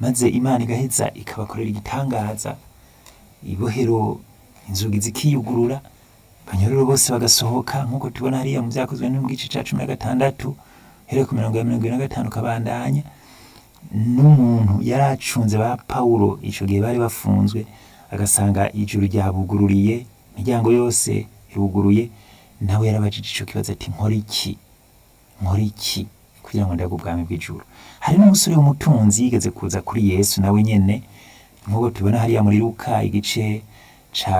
maze imana igaheza ikabakorera igitangaza ibohero inzugi zikiyugurura abanyororo bose bagasohoka nk'uko tubona hariya mu byakozwe no mu gice cya cumi na gatandatu hereye ku mirongo ya mirongo ine na gatanu kabandanya n'umuntu yari acunze ba pawulo icyo gihe bari bafunzwe agasanga ijuru ryabugururiye imiryango yose iruguruye nawe yarabajije icyo kibazo ati nkora iki nkora iki kugira ngo ndage ubwami bw'ijuru hari n'umusore w'umutunzi yigeze kuza kuri yesu nawe nyene nk'uko tubona hariya muri luka igice ca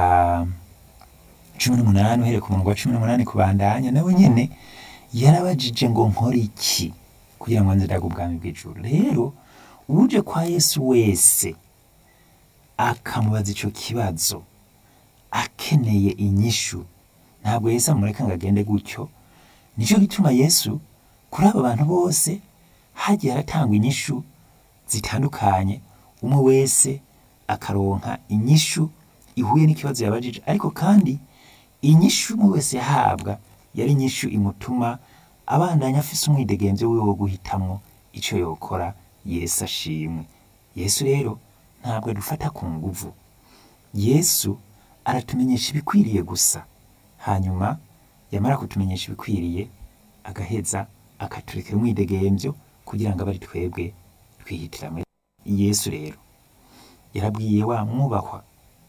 cumi n'umunani uhereye ku murongo wa cumi n'umunani kubandanya nawe nyene yarabajije ngo nkora iki kugira ngo nze ndage ubwami bw'ijuru rero uje kwa yesu wese akamubaza ico kibazo akeneye inyishu ntabwo yesu amureka ngo agende gutyo nicyo gituma yesu kuri aba bantu bose hagiye haratangwa inyishu zitandukanye umwe wese akaronka inyishu ihuye n'ikibazo yabajije ariko kandi inyishu umwe wese yahabwa yari inyishu imutuma abandanya afise umwidegemvyo wiwe wo guhitamwo ico yokora yesu ashimwe yesu rero ntabwo adufata ku nguvu yesu aratumenyesha ibikwiriye gusa hanyuma yamara kutumenyesha ibikwiriye agaheza akaturekera umwidegemvyo kugira ngo abe ari twebwe twihitiramwe yesu rero yarabwiye wa mwubahwa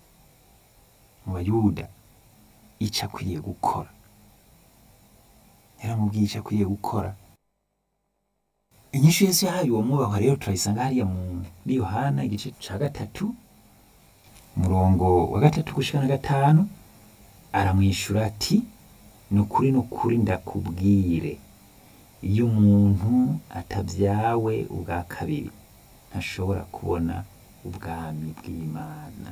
mu bayuda ico akwiriye gukora yaramubwiye ico akwiriye gukora inyishu yesu yahaye uwo mwubahwa rero turayisanga hariya muri yohana igice ca gatatu umurongo wa gatatu gushika na gatanu aramwishura ati ni ukuri ni ukuri ndakubwire iyo umuntu atabyawe ubwa kabiri ntashobora kubona ubwami bw'imana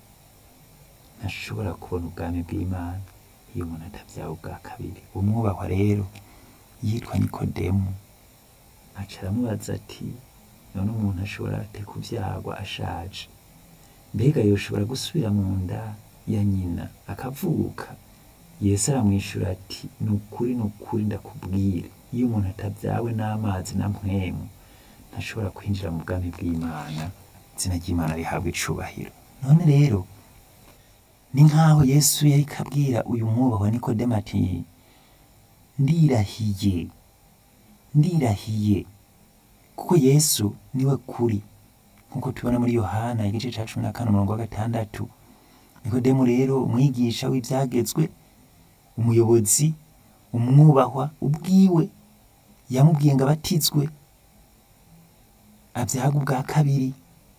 ntashobora kubona ubwami bw'imana iyo umuntu atabyawe ubwa kabiri umwubahwa rero yitwa nikodemu aca aramubaza ati none umuntu ashobora ate kubyagwa ashaje mbega yoshobora gusubira mu nda ya nyina akavuka yesu aramwishura ati ni ukuri ni ukuri ndakubwire iyo umuntu atabyawe n'amazi na mpwemu ntashobora kwinjira mu bwami bw'imana izina ry'imana rihabwa icubahiro none rero ni nk'aho yesu yari kabwira uyu mwubahwa nikodemu ati ndirahiye ndirahiye kuko yesu niwe kuri nk'uko tubona muri yohana igice ca cumi na kane umurongo wa gatandatu nikodemu rero umwigisha w'ivyagezwe umuyobozi umwubahwa ubwiwe yamubwiye ngo abatizwe abyaga ubwa kabiri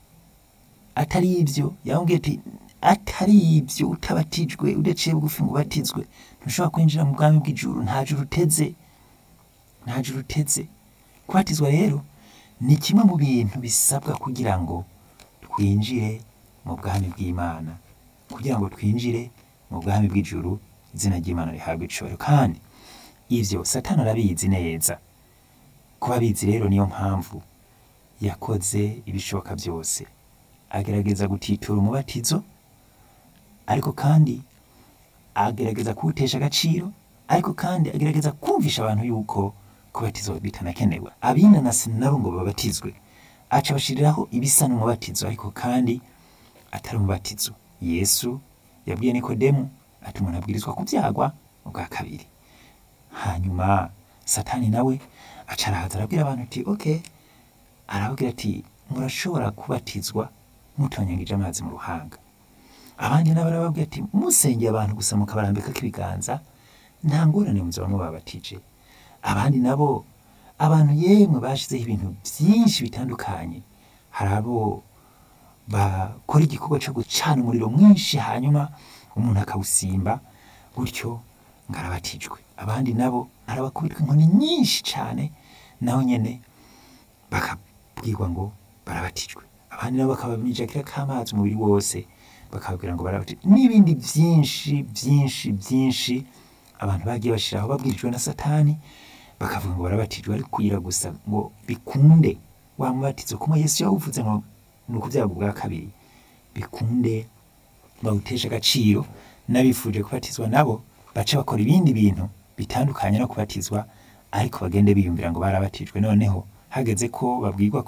atari ibyo yamubwiye ati atari ibyo utabatijwe udaciye bugufi ngo ubatizwe ntushobora kwinjira mu bwami bw'ijuru nta juru uteze nta juru uteze kubatizwa rero ni kimwe mu bintu bisabwa kugira ngo twinjire mu bwami bw'imana kugira ngo twinjire mu bwami bw'ijuru izina ry'imana rihabwa icubahiro kandi ivyo satani arabizi neza kuba abizi rero niyo mpamvu yakoze ibishoboka byose agerageza gutitura umubatizo ariko kandi agerageza kuwutesha agaciro ariko kandi agerageza kumvisha abantu yuko kubatizwa bitanakenewe abinanasi nabo ngo babatizwe aca bashiriraho ibisa n'umubatizo ariko kandi atari umubatizo yesu yabwiye nikodemu ati umuntu abwirizwa kubyagwa ubwa kabiri hanyuma satani nawe aca arahaza arabwira abantu ati ok arababwira ati murashobora kubatizwa mutonyangije amazi mu ruhanga abandi nabo arababwira ati musengeye abantu gusa mukabarambikako ibiganza nta ngorane muzaba mubabatije abandi nabo abantu yemwe bashizeho ibintu byinshi bitandukanye hari abo bakora igikorwa cyo gucana umuriro mwinshi hanyuma umuntu akawusimba gutyo ngo arabatijwe abandi nabo arabakubitwa inkoni nyinshi cyane naho nyene bakabwirwa ngo barabatijwe abandi nabo bakabamijakira k'amazi umubiri wose bakababwira ngo barabatijwe n'ibindi byinshi byinshi byinshi abantu bagiye bashiraho babwirijwe na satani bakavuga ngo barabatijwe ariko kugira gusa ngo bikunde wa mubatizo kuma yesu yawuvuze ngo ni ukubyaga ubwa kabiri bikunde bawutesha agaciro n'abifuje kubatizwa nabo bace bakora ibindi bintu bitandukanye no kubatizwa ariko bagende biyumvira ngo barabatijwe noneho hageze ko babwirwa ko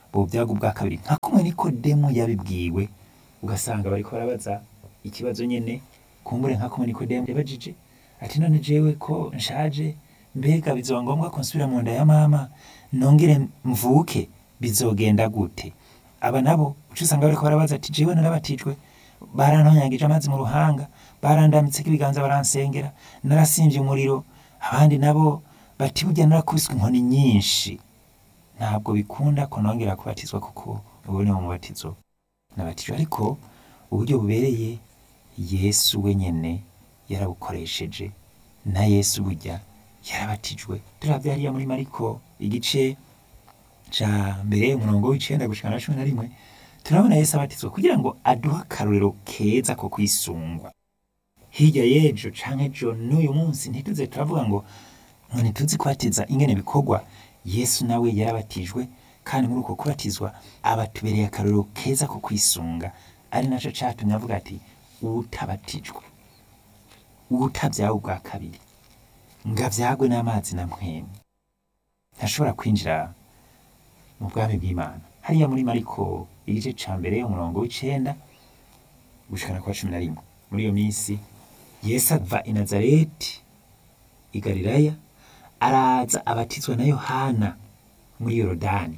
bobyaga ubwa kabiri nka kumwe nikodemu yabibwiwe ugasanga bariko barabaza ikibazo nyene kumbure nka kumwe nikodemu yabajije ati none jewe ko nshaje mbega bizoba ngombwa ko nsubira mu nda ya mama nongere mvuke bizogenda gute aba nabo uca usanga bariko barabaza ati jewe narabatijwe barantonyagije amazi mu ruhanga barandamitseko ibiganza baransengera narasimvye umuriro abandi nabo bati burya narakubiswe inkoni nyinshi ntabwo bikunda ko nongera kubatizwa kuko ubu ni mu mubatizo nabatijwe ariko uburyo bubereye yesu wenyene yarabukoresheje na yesu burya yarabatijwe turavye hariya muri mariko igice ca mbere umurongo w'icenda gushika na cumi na rimwe turabona yesu abatizwa kugira ngo aduhe akarorero keza ko kwisungwa hirya y'ejo canke ejo n'uyu munsi ntituze turavuga ngo ngo ntituzi kubatiza ingene bikorwa yesu nawe yarabatijwe kandi muri uko kubatizwa abatubereye akarorero keza ko kwisunga ari naco catumye avuga ati uwutabatijwe uwutabyawe ubwa kabiri ngo avyagwe n'amazi na mpwemu ntashobora kwinjira mu bwami bw'imana hariya muri mariko igice ca mbere umurongo w'icenda gushikana kwa cumi na rimwe muri iyo minsi yesu ava i nazareti i galilaya araza abatizwa na yohana muri yorodani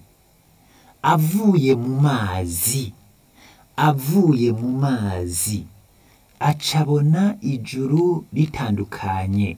avuye mu mazi avuye mu mazi acabona ijuru ritandukanye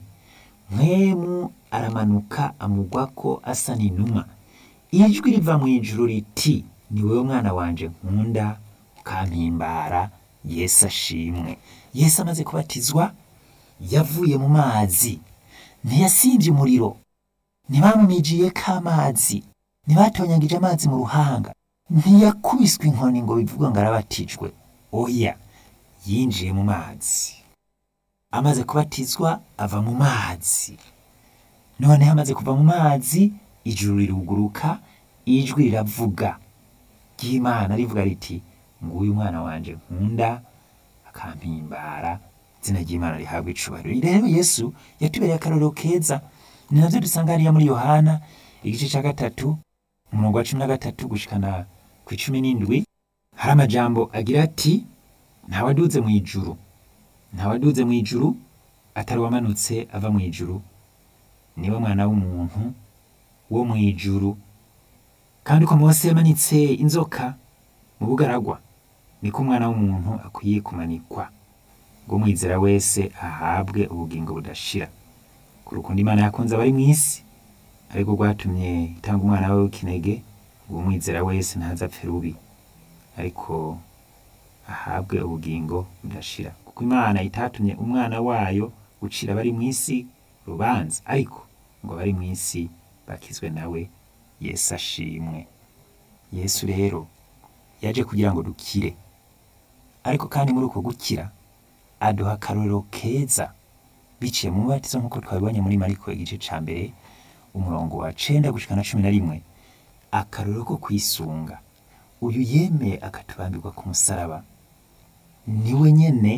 mwemu aramanuka amugwako asa n'inuma ijwi riva mu ijuru riti ni wewe mwana wanje nkunda ukampimbara yesu ashimwe yesu amaze kubatizwa yavuye mu mazi ntiyasimbye umuriro ntibamumijiyeko amazi ntibatonyagije amazi mu ruhanga ntiyakubiswe inkoni ngo bivugwe ngo arabatijwe oya yinjiye mu mazi amaze kubatizwa ava mu mazi noneho amaze kuva mu mazi ijuru riruguruka ijwi riravuga ry'imana rivuga riti nguyu umwana wanje nkunda akampimbara izina ry'imana rihabwa icubahiro rero yesu yatubereye akarorero keza ni navyo dusanga hariya muri yohana igice ca gatatu umurongo wa cumi na gatatu gushikana ku icumi n'indwi hari amajambo agira ati ntawaduze mu ijuru ntawaduze mu ijuru atari wamanutse ava mu ijuru niwe mwana w'umuntu wo mu ijuru kandi uko mose yamanitse inzoka mu bugaragwa niko umwana w'umuntu akwiye kumanikwa ngo umwizera wese ahabwe ubugingo budashira ku rukundo imana yakunze abari mu isi ariko rwatumye itanga umwana we w'ikinege ngo umwizera wese ntazapfe rubi ariko ahabwe ubugingo budashira kuko imana itatumye umwana wayo gucira abari mu isi rubanza ariko ngo abari mu isi bakizwe nawe yesu ashimwe yesu rero yaje kugira ngo dukire ariko kandi muri uko gukira aduha akarorero keza biciye mu mubatizo nk'uko twabibonye muri mariko igice ca mbere umurongo wa cenda gushika na cumi na rimwe akarorero ko kwisunga uyu yemeye akatubambirwa ku musaraba niwe nyene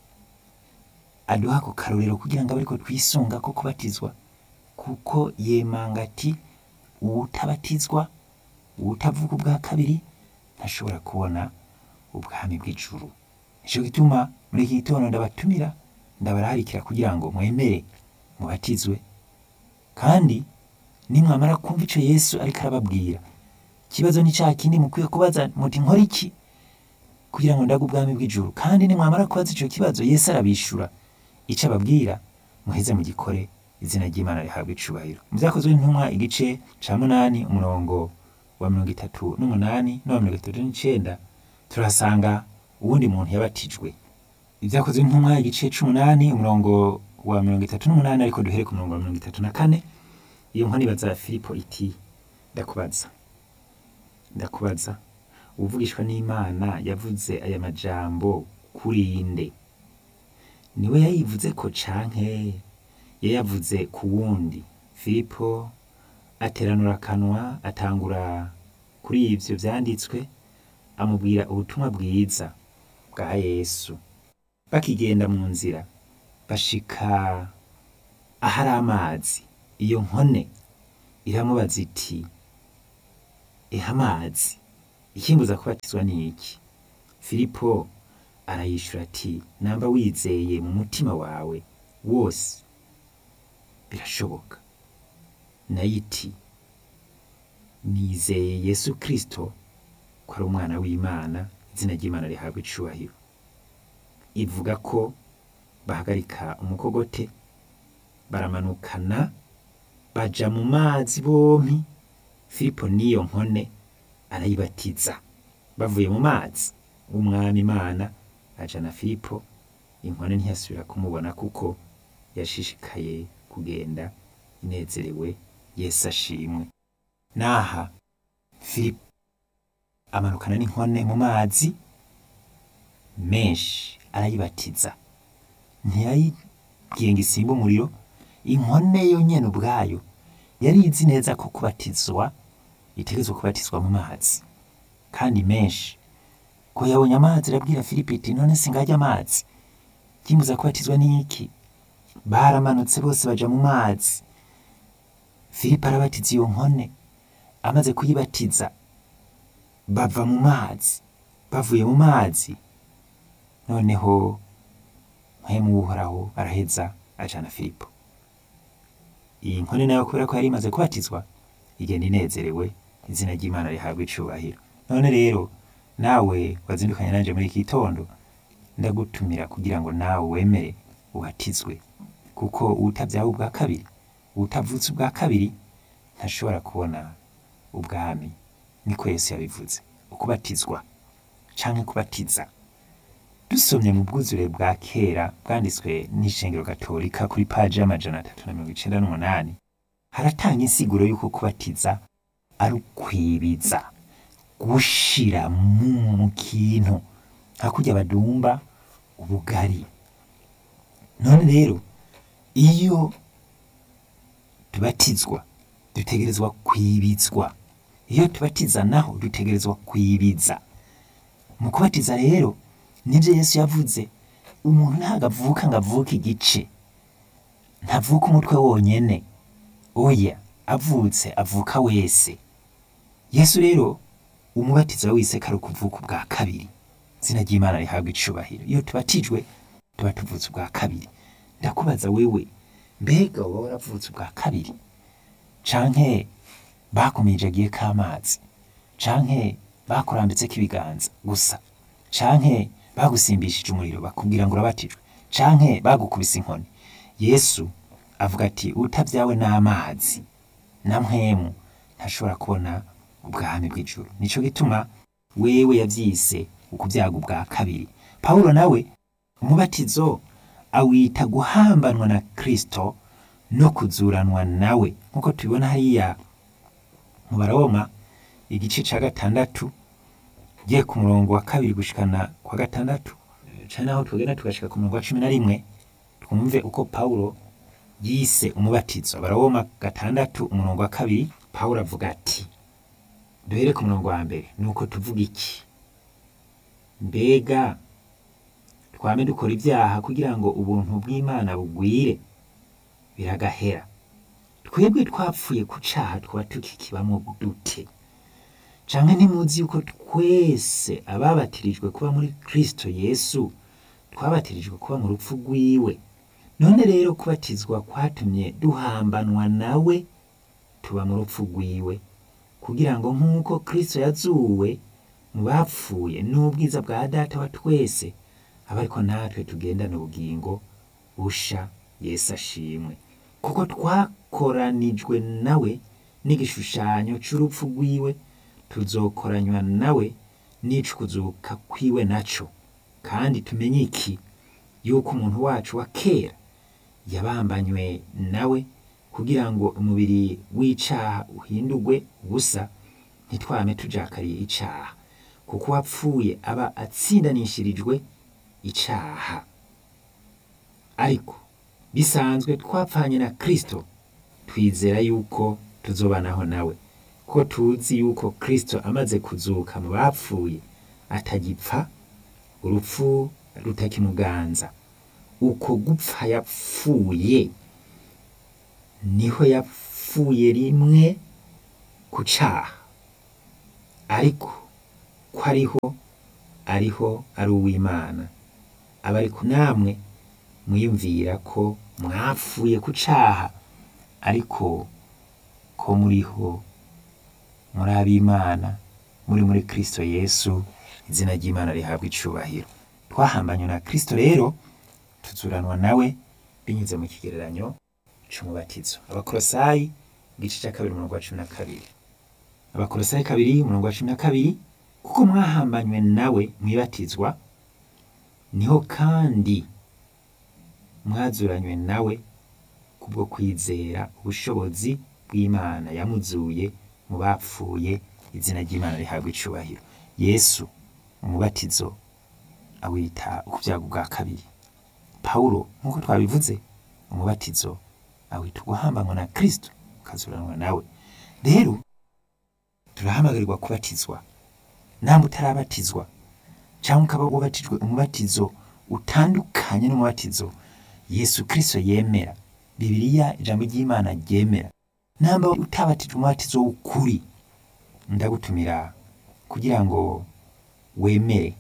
aduha ako karorero kugira ngo abe ariko twisunga ko kubatizwa kuko yemanga ati uwutabatizwa uwutavuga ubwa kabiri ntashobora kubona ubwami bw'ijuru nico gituma muri iki gitondo ndabatumira ndabararikira kugira ngo mwemere mubatizwe kandi nimwamara kumva ico yesu ariko arababwira ikibazo ni ca kindi mukwiye kubaza muti nkora iki kugira ngo ndaga ubwami bw'ijuru kandi nimwamara kubaza ico kibazo yesu arabishura ico ababwira muheze mugikore izina ry'imana rihabwa icubahiro mu vyakozwe n'intumwa igice ca munani umurongo wa mirongo itatu n'umunani n'uwa mirongo itatu n'icenda turahasanga uwundi muntu yabatijwe ibyakozwe n'intumwa igice c'umunani umurongo wa mirongo itatu n'umunani ariko duhere ku murongo wa mirongo itatu na kane iyo nkoni ibaza filipo iti ndakubaza ndakubaza uvugishwa n'imana yavuze aya majambo kuri nde niwe yayivuze ko canke yayavuze ku wundi filipo ateranura akanwa atangura kuri ivyo vyanditswe amubwira ubutumwa bwiza bwa yesu bakigenda mu nzira bashika ahari amazi iyo nkone iramubaza iti eha amazi ikimbuza kubatizwa ni iki filipo arayishura ati namba wizeye mu mutima wawe wose birashoboka nayo iti nizeye yesu kirisito ko ari umwana w'imana izina ry'imana rihabwa icubahiro ivuga ko bahagarika umukogote baramanukana baja mu mazi bompi filipo n'iyo nkone arayibatiza bavuye mu mazi w'umwami imana ajana filipo inkone ntiyasubira kumubona kuko yashishikaye kugenda inezerewe yesu ashimwe naha filipo amanukana n'inkone mu mazi menshi arayibatiza ntiyayibwiye ngo isimbe umuriro inkone yo nyene ubwayo yari izi neza ko kubatizwa itegerezwa kubatizwa mu mazi kandi menshi ko yabonye amazi arabwira filipo iti none singajya amazi kimbuza kubatizwa n'iki baramanutse bose baja mu mazi filipo arabatiza iyo nkone amaze kuyibatiza bava mu mazi bavuye mu mazi noneho mpwemu w'uhoraho araheza ajana filipo iyi nkone nayo kubera ko yari imaze kubatizwa igenda inezerewe izina ry'imana rihabwa icubahiro none rero nawe wazindukanye nanje muri iki gitondo ndagutumira kugira ngo nawe wemere uhatizwe kuko uwutabyawe ubwa kabiri uwutavutse ubwa kabiri ntashobora kubona ubwami niko yesu yabivuze ukubatizwa canke kubatiza dusomye mu bwuzure bwa kera bwanditswe n'ishengero gatolika kuri paji y'amajana atatu na mirongo icenda n'umunani haratanga insiguro y'uko kubatiza ari ukwibiza gushira mu kintu nka kurya badumba ubugari none rero iyo tubatizwa dutegerezwa kwibizwa iyo tubatiza naho dutegerezwa kwibiza mu kubatiza rero nibyo yesu yavuze umuntu ntabwo avuka ngo avuke igice ntavuka umutwe wonyene oya avutse avuka wese yesu rero umubatizo wise kari ukuvuka ubwa kabiri izina ry'imana rihabwa icubahiro iyo tubatijwe tuba tuvutse ubwa kabiri ndakubaza wewe mbega wowe waravutse ubwa kabiri canke bakumijagiye k'amazi canke bakurambitseko ibiganza gusa canke bagusimbishije umuriro bakubwira ngo urabatijwe canke bagukubise inkoni yesu avuga ati utabyawe n'amazi na mpwemu ntashobora kubona ubwami bw'ijuru nico gituma wewe yavyise ukubyaga ubwa kabiri pawulo nawe umubatizo awita guhambanwa na kristo no kuzuranwa nawe nk'uko tubibona hariya mu baroma igice ca gatandatu ugiye ku murongo wa kabiri gushikana kwa gatandatu cane naho tugenda tugashika ku murongo wa cumi na rimwe twumve uko pawulo yise umubatizo abaroma gatandatu umurongo wa kabiri pawulo avuga ati duhere ku murongo wa mbere nuko tuvuga iki mbega twame dukora ibyaha kugira ngo ubuntu bw'imana bugwire biragahera twebwe twapfuye ku caha twaba tukikibamo dute canke ntimuzi yuko twese ababatirijwe kuba muri kristo yesu twabatirijwe kuba mu rupfu rwiwe none rero kubatizwa kwatumye duhambanwa nawe tuba mu rupfu rwiwe kugira ngo nk'uko kristo yazuwe mu bapfuye n'ubwiza bwa data wa twese aba ariko natwe tugendana ubugingo busha yesu ashimwe kuko twakoranijwe nawe n'igishushanyo c'urupfu rwiwe tuzokoranywa nawe n'ico kuzuka kwiwe naco kandi tumenye iki yuko umuntu wacu wa kera yabambanywe nawe kugira ngo umubiri w'icaha uhindurwe ubusa ntitwame tujakariye icaha kuko uwapfuye aba atsindanishirijwe icaha ariko bisanzwe twapfanye na kristo twizera yuko tuzobanaho nawe ko tuzi yuko kristo amaze kuzuka mu bapfuye atagipfa urupfu rutakimuganza uko gupfa yapfuye niho yapfuye rimwe ku caha ariko ko ariho ariho ari uw'imana aba ariko namwe mwiyumvira ko mwapfuye ku caha ariko ko muriho muri ab'imana muri muri kristo yesu izina ry'imana rihabwa icubahiro twahambanywe na kristo rero tuzuranwa nawe binyuze mu kigereranyo c'umubatizo abakolosayi igice ca kabiri umurongo wa cumi na kabiri abakolosayi kabiri umurongo wa cumi na kabiri kuko mwahambanywe nawe mwibatizwa niho kandi mwazuranywe nawe kubwo kwizera ubushobozi bw'imana yamuzuye mu bapfuye izina ry'imana rihabwa icubahiro yesu umubatizo awita ukubyago bwa kabiri pawulo nk'uko twabivuze umubatizo awita uguhambanwa na kristo ukazuranwa nawe rero turahamagarirwa kubatizwa namwe utarabatizwa cyangwa ukaba wabatijwe umubatizo utandukanye n'umubatizo yesu kristo yemera bibiliya ijambo ry'imana ryemera namba utabatijwe umubatizo w'ukuri ndagutumira kugira ngo wemere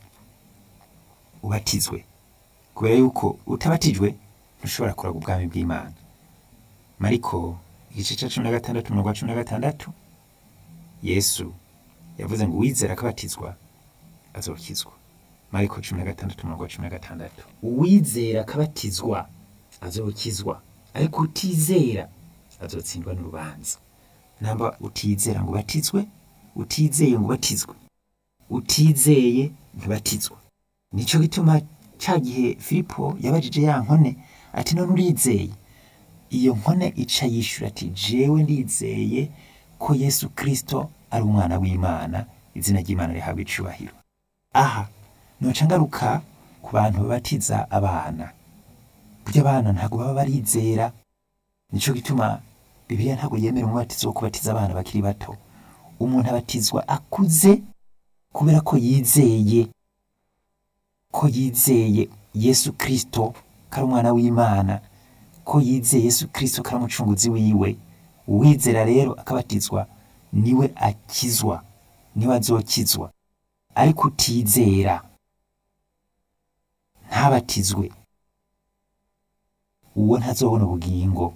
ubatizwe kubera yuko utabatijwe ntushobora kuraga ubwami bw'imana mariko igice cya cumi na gatandatu umurongo wa cumi na gatandatu yesu yavuze ngo uwizera akabatizwa azokizwa mariko cumi na gatandatu umurongo wa cumi na gatandatu uwizera akabatizwa azokizwa ariko utizera azotsindwa n'urubanza namba utizera ngo ubatizwe utizeye ngo ubatizwe utizeye ntibatizwa nico gituma ca gihe filipo yabajije ya nkone ati none urizeye iyo nkone ica yishura ati jewe ndizeye ko yesu kristo ari umwana w'imana izina ry'imana rihabwa icubahiro aha noca ngaruka ku bantu babatiza abana burya abana ntabwo baba barizera nico gituma bibiliya ntabwo yemera umubatizo wo kubatiza abana bakiri bato umuntu abatizwa akuze kubera ko yizeye ko yizeye yesu kristo ko ari umwana w'imana ko yizeye yesu kristo ko ari umucunguzi wiwe uwizera rero akabatizwa niwe akizwa niwe azokizwa ariko utizera ntabatizwe uwo ntazobona ubugingo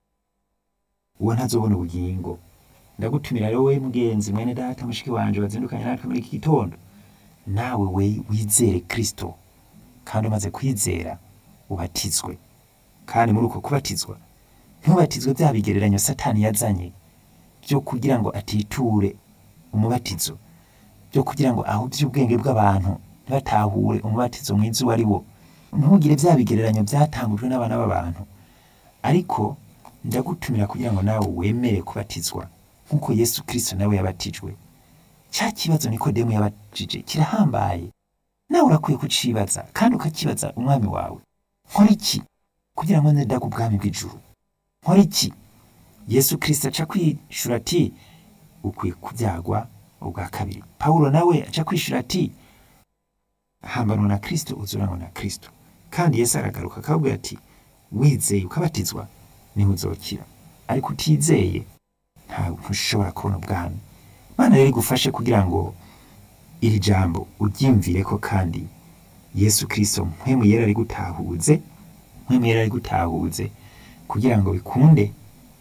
uwo ntazobona ubugingo ndagutumira rero we mugenzi mwene data mushiki wanje wazindukanye natwe muri iki gitondo nawe we wizere kristo kandi umaze kwizera ubatizwe kandi muri uko kubatizwa ntubatizwe bya bigereranyo satani yazanye byo kugira ngo atiture umubatizo byo kugira ngo ahubye ubwenge bw'abantu ntibatahure umubatizo mwiza uwo ari wo ntugire bya bigereranyo byatangujwe n'abana b'abantu ariko ndagutumira kugira ngo nawe wemere kubatizwa nk'uko yesu kristo nawe yabatijwe cya kibazo nikodemu yabajije kirahambaye nawe urakwiye kucibaza kandi ukakibaza umwami wawe nkora iki kugira ngo ndaga ubwami bw'ijuru nkora iki yesu kristo aca kwishura ati ukwiye kubyagwa ubwa kabiri pawulo nawe aca kwishura ati hambanwa na kristo uzuranwa na kristo kandi yesu aragaruka akabwira ati wizeye ukabatizwa niho uzokira ariko utizeye ntabwo ntushobora kubona ubwami imana rero igufashe kugira ngo iri jambo uryimvire ko kandi yesu kristo mpwemu yera ari gutahuze mpwemu yera ari gutahuze kugira ngo bikunde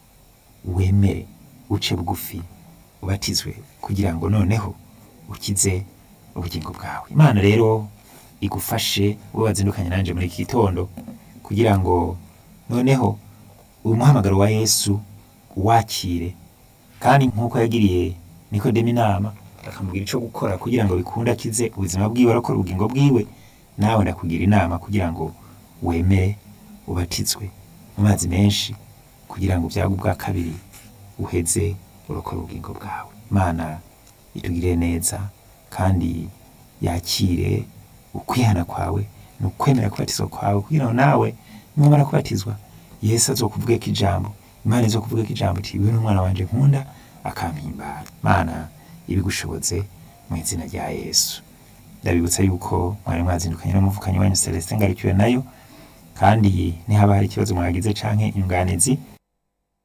wemere uce bugufi ubatizwe kugira ngo noneho ukize ubugingo bwawe imana rero igufashe wowe wazindukanye nanjye muri iki gitondo kugira ngo noneho umuhamagaro wa yesu wakire kandi nk'uko yagiriye nikodemu inama akamubwira icyo gukora kugira ngo bikunde akize ubuzima bwiwe arakora ubugingo bwiwe nawe ndakugira inama kugira ngo wemere ubatizwe mu mazi menshi kugira ngo ubyago bwa kabiri uheze urokora ubugingo bwawe imana itugirire neza kandi yakire ukwihana kwawe ni ukwemera kubatizwa kwawe kugira ngo nawe numara kubatizwa yesu azokuvugeko ijambo imana izokuvugeko ijambo iti uyu ni umwana wanje nkunda akampimbara mana ibigushobotse mu izina rya yesu ndabibutsa yuko mwari mwazindukanye n'umuvukanyi wanyu celestin ngarukiwe nayo kandi nihaba hari ikibazo mwagize canke inyunganizi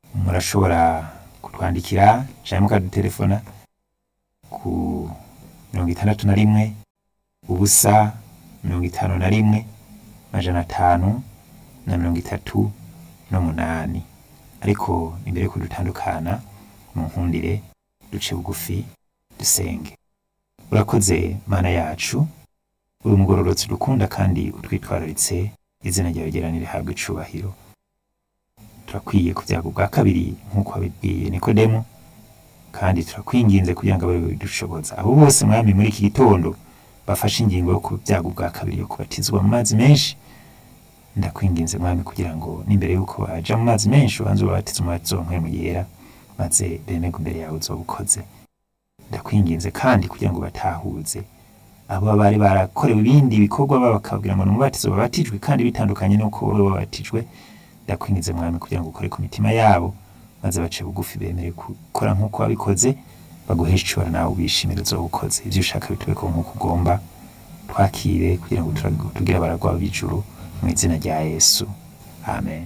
murashobora kutwandikira canke mukadutelefona ku mirongo itandatu na rimwe ubusa mirongo itanu na rimwe amajana atanu na mirongo itatu n'umunani ariko imbere yuko dutandukana mu nkundire duce bugufi dusenge urakoze mana yacu uri umugororotsi dukunda kandi utwitwararitse izina ryawe ryera nirihabwa icubahiro turakwiye ku byago bwa kabiri nk'uko wabibwiye nikodemu kandi turakwinginze kugira ngo abe bidushoboza abo bose mwami muri iki gitondo bafashe ingingo yo ku byago bwa kabiri yo kubatizwa mu mazi menshi ndakwinginze mwami kugira ngo n'imbere y'uko baja mu mazi menshi ubanze ubabatize umubatizo mu yera maze bemerwe imbere yawe uzoba ukoze ndakwinginze kandi kugira ngo batahuze abo bari barakorewe ibindi bikorwa baba bakabwira ngo ni umubatizo babatijwe kandi bitandukanye n'uko wowe wabatijwe ndakwinginze mwami kugira ngo ukore ku mitima yabo maze bace bugufi bemere gukora nk'uko wabikoze baguheshe icubara nawe ubishimire uzoba ukoze ivyo ushaka bitubeko nk'uko ugomba twakire kugira ngo tura- tugire abaragwa b'ijuru mu izina rya yesu amen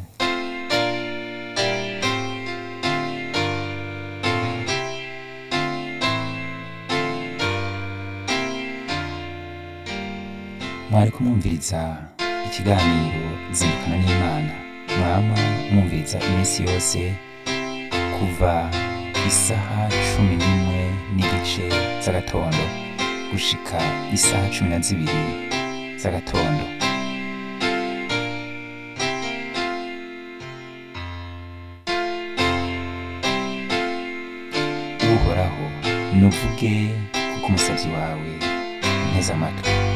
mwari kumwumviriza ikiganiro zindukana n'imana mwama mwumviriza iminsi yose kuva isaha cumi n'imwe n'igice z'agatondo gushika isaha cumi na zibiri z'agatondo uhoraho nuvuge kuko umusabyi wawe nteze amatwi